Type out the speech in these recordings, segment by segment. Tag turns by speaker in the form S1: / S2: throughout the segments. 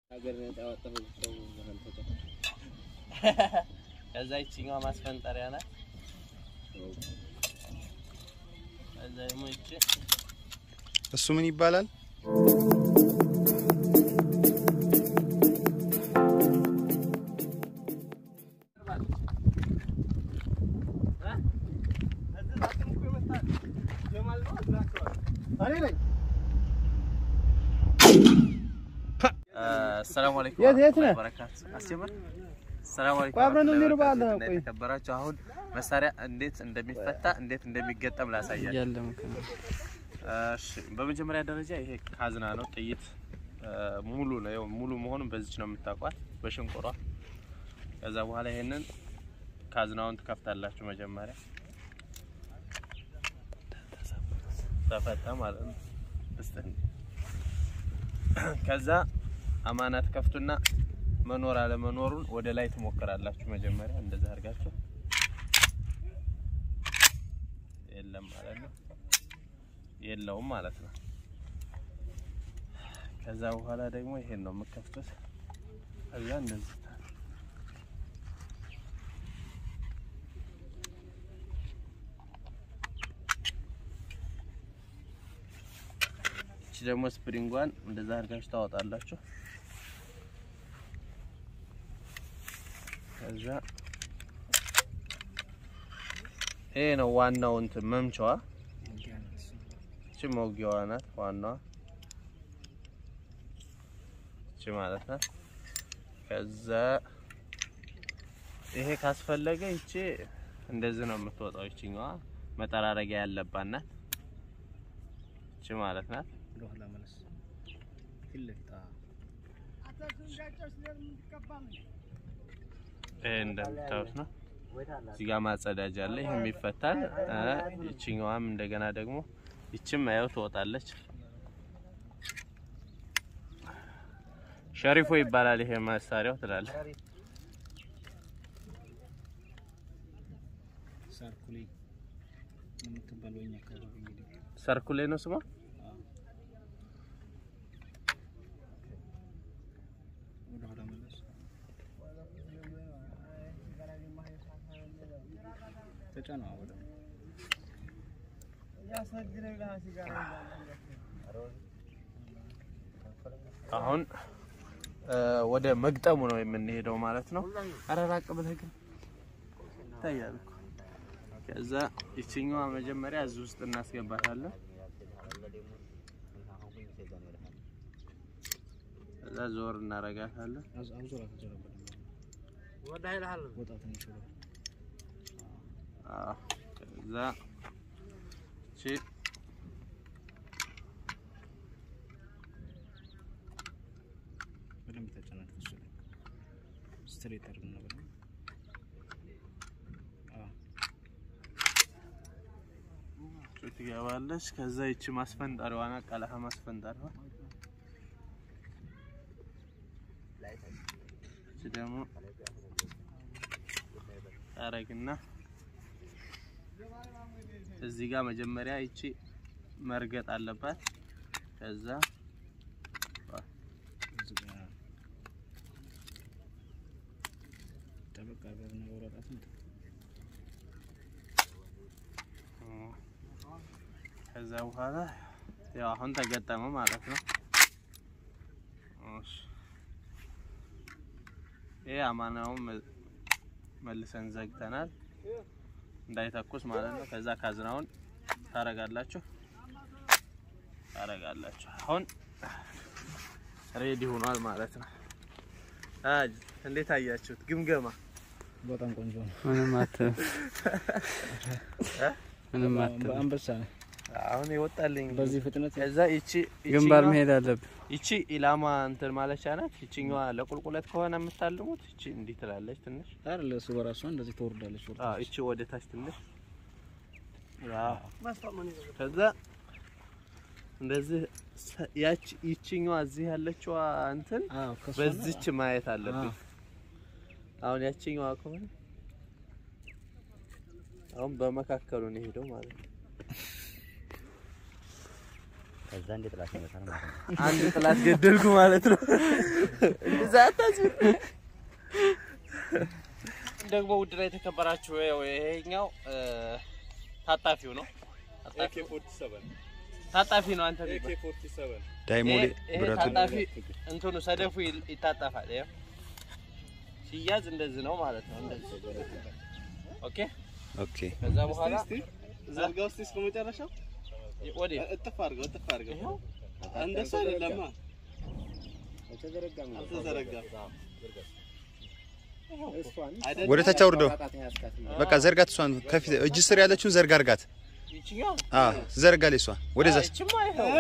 S1: ከዛ ይችኛዋ ማስፈንጠሪያ ናት። ከዛ ደግሞ ይቺ
S2: እሱ ምን ይባላል?
S1: ሰላም አለይኩም
S3: የት- የት ነህ?
S1: ወበረካቱ። አስጀምር። ሰላም አለይኩም
S3: ቆይ አብረን እንሂድ
S1: ወበረካቱ።
S3: ባለ
S1: እና
S3: ቆይ።
S1: የተከበራችሁ አሁን መሳሪያ እንዴት እንደሚፈታ እንዴት እንደሚገጠም ላሳያችሁ።
S3: እያለም
S1: እሺ በመጀመሪያ ደረጃ ይሄ ካዝና ነው። ጥይት እ፣ ሙሉ ነው። ያው ሙሉ መሆኑን በዚች ነው የምታውቋት በሽንቁሯ። ከዛ በኋላ ይሄንን ካዝናውን ትከፍታላችሁ። መጀመሪያ ተፈታ ማለት ነው። እስቲ ከዛ አማና ትከፍቱና መኖር አለመኖሩን ወደ ላይ ትሞክራላችሁ። መጀመሪያ እንደዛ አድርጋችሁ የለም ማለት ነው የለውም ማለት ነው። ከዛ በኋላ ደግሞ ይሄን ነው የምከፍቱት። ከዛ እንደዚህ እቺ ደግሞ ስፕሪንጓን እንደዛ አድርጋችሁ ታወጣላችሁ። ከዛ ይሄ ነው ዋናው እንትን መምቻዋ እቺ መውጊያዋ ናት ዋናዋ እቺ ማለት ናት። ከዛ ይሄ ካስፈለገ ይቺ እንደዚህ ነው የምትወጣው። ይችኛዋ መጠራረጊያ ያለባት ናት። እቺ ማለት ናት። ይሄ እንደምታዩት ነው። እዚህ ጋር ማጸዳጃ አለ። ይሄም ይፈታል። እ ይችኛዋም እንደገና ደግሞ ይችም ያው ትወጣለች። ሸሪፎ ይባላል ይሄ መሳሪያው ትላለህ። ሰርኩሌ ነው ስሟ። አሁን እ ወደ መግጠሙ ነው የምንሄደው ማለት ነው። ኧረ ራቅ ብለህ ግን ይታያል እኮ። ከዛ ይችኛዋ መጀመሪያ እዚህ ውስጥ እናስገባታለን። ከዛ ዞር እናረጋታለን። አዎ ከዛ እቺ እቺ ትገባለች። ከዛ ይቺ ማስፈንጠሪዋ ናት፣ ቀለሃ ማስፈንጠሪዋ። እቺ ደግሞ ታረግና እዚህ ጋር መጀመሪያ ይቺ መርገጥ አለባት። ከዛ ከዛ በኋላ ያው አሁን ተገጠመ ማለት ነው። እሺ ይሄ አማናውን መ- መልሰን ዘግተናል እንዳይተኩስ ማለት ነው። ከዛ ካዝናውን ታረጋላችሁ ታረጋላችሁ። አሁን ሬዲ ሆኗል ማለት ነው። አጅ እንዴት አያችሁት? ግምገማ
S3: በጣም ቆንጆ ነው።
S4: ምንም አትልም። ምንም አትልም።
S3: አንበሳ ነው።
S1: አሁን ይወጣልኝ።
S3: በዚህ ፍጥነት
S1: ከዛ ይቺ
S4: ግንባር
S1: ይቺኛዋ-
S4: መሄድ አለብን።
S1: ይቺ ኢላማ እንትን ማለቻ ናት። ይቺኛዋ ለቁልቁለት ከሆነ የምታልሙት ይቺ እንዲህ ትላለች ትንሽ
S3: አይደል? እሱ በራሷ እንደዚህ ትወርዳለች። ወርዳ
S1: አዎ ይቺ ወደ ታች ትንሽ አዎ። ከዛ እንደዚህ ሰ- ያቺ ይቺኛዋ እዚህ ያለችዋ እንትን
S3: አዎ፣ ከሷ
S1: በዚች ማየት አለብኝ። አሁን ያቺኛዋ ከሆነ አሁን በመካከሉ ነው ሄደው ማለት ነው።
S4: ከዛ እንደ ጥላት ይመታል ማለት ነው።
S1: አንድ ጥላት ገደልኩ ማለት ነው። እንደዛ አታስብ። ደግሞ ውድና የተከበራችሁ ያው ይሄኛው እ፣ ታጣፊው ነው። ታጣፊው- ታጣፊ ነው አንተ የሚባል
S2: ዳይሞሌ
S1: ይሄ- ይሄ
S2: ብረቱ
S1: ታጣፊ እንትኑ ሰደፉ ይል- ይታጠፋል። ይኸው ሲያዝ እንደዚህ ነው ማለት ነው። እንደዚህ ኦኬ።
S2: ኦኬ
S1: ከዛ በኋላ
S5: ዘርጋ ውስጥ እስከ መጨረሻው
S1: ወዴት
S5: እጥፍ አድርገው እጥፍ አድርገው።
S1: ይኸው
S5: እንደሱ አይደለማ
S4: አልተዘረጋም ነው።
S5: አልተዘረጋም።
S4: አይደለም።
S2: ወደ ታች አውርደው።
S4: ጣጣት ያስካት ነው።
S2: በቃ ዘርጋት። እሷን ከፊት እጅ ስር ያለችውን ዘርጋ አርጋት።
S1: ይችኛው
S2: አ ዘርጋለች እሷን ወደዛ።
S1: ይችማ ይኸው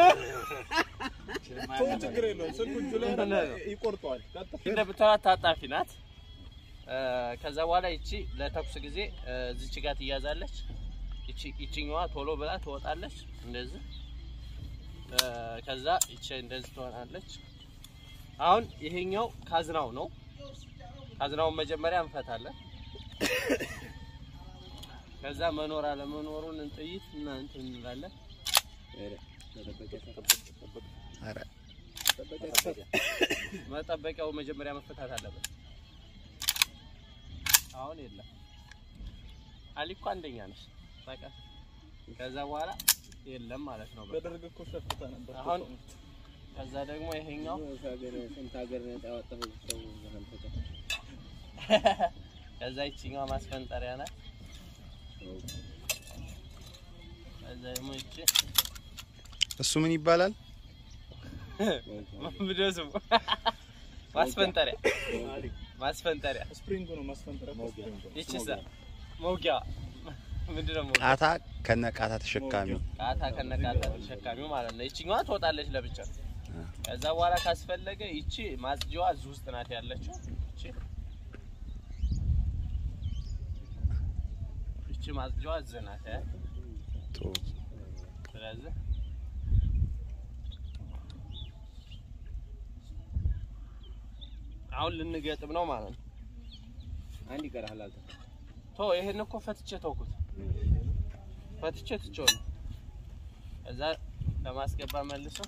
S5: ችግር የለውም። ስልኩ እጁ ላይ
S1: ምን ነው?
S5: ይቆርጠዋል።
S1: እንደምታዩት ታጣፊ ናት። እ፣ ከዛ በኋላ ይቺ ለተኩስ ጊዜ እ፣ እዚች ጋር ትያዛለች። ይቺ ይቺኛዋ ቶሎ ብላ ትወጣለች እንደዚህ። እ፣ ከዛ ይቺ እንደዚህ ትሆናለች። አሁን ይሄኛው ካዝናው ነው። ካዝናውን መጀመሪያ እንፈታለን። ከዛ መኖር አለመኖሩን ጥይት እና እንትን እንላለን።
S2: ኧረ
S1: መጠበቂያው መጀመሪያ መፈታት አለበት። አሁን የለም። አሊ እኮ አንደኛ ነሽ በቃ። ከዛ በኋላ የለም ማለት ነው። በቃ
S5: በደርግ እኮ ሸፍታ ነበር።
S1: አሁን ከዛ ደግሞ ይሄኛው
S4: ስንት ሀገር ነፃ ያወጣሁ ሰው ዘመን ተቀ-
S1: ከዛ ይችኛዋ ማስፈንጠሪያ ናት። ከዛ ደግሞ ይቺ
S2: እሱ ምን ይባላል?
S1: ምንድነው ስሙ? ማስፈንጠሪያ ማስፈንጠሪያ።
S5: ስፕሪንጉ ነው ማስፈንጠሪያ እኮ ስፕሪንጉ።
S1: ይቺሳ መውጊያ ምንድነው መውጊያ?
S2: ቃታ ከነ ቃታ ተሸካሚ
S1: ቃታ ከነቃታ ተሸካሚው ማለት ነው። ይችኛዋ ትወጣለች ለብቻ። ከዛ በኋላ ካስፈለገ ይቺ ማጽጃዋ እዚህ ውስጥ ናት ያለችው። ይቺ ይቺ ማጽጃዋ እዚህ ናት። ያ
S2: ቶ
S1: ስለዚህ አሁን ልንገጥም ነው ማለት ነው።
S4: አንድ ይቀርሃል አልተ
S1: ቶ ይሄን እኮ ፈትቼ ተውኩት። ፈትቼ ትቼው ነው። ከዛ ለማስገባ መልሶ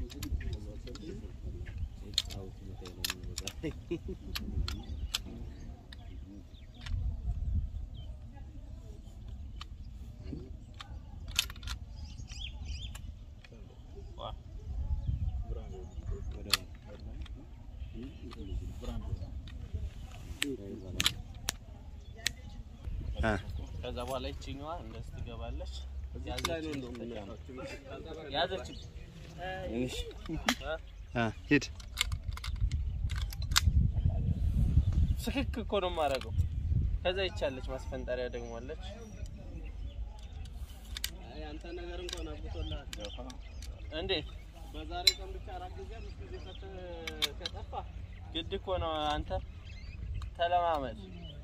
S2: አ
S1: ከዛ በኋላ ይችኛዋ እንደዚህ ትገባለች። ያዘች
S2: አ ሂድ
S1: ስክክ እኮ ነው የማደርገው። ከዛ ይቻለች ማስፈንጠሪያ ደግሞ አለች።
S5: ያንተ ነገር እንኳን አብቶልሃል።
S1: እንዴት
S5: በዛሬ ቀን ብቻ አራት ጊዜ አምስት ጊዜ ፈትህ ከጠፋ
S1: ግድ እኮ ነው አንተ ተለማመድ።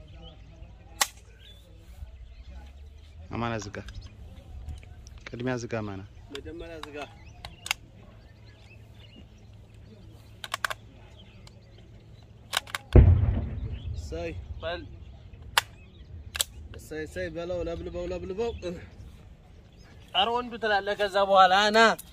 S2: አማና ዝጋ። ቅድሚያ ዝጋ አማና።
S5: መጀመሪያ ዝጋ። እሰይ
S1: በል
S5: እሰይ እሰይ በለው፣ ለብልበው ለብልበው።
S1: ኧረ ወንዱ ትላለህ። ከዛ በኋላ ና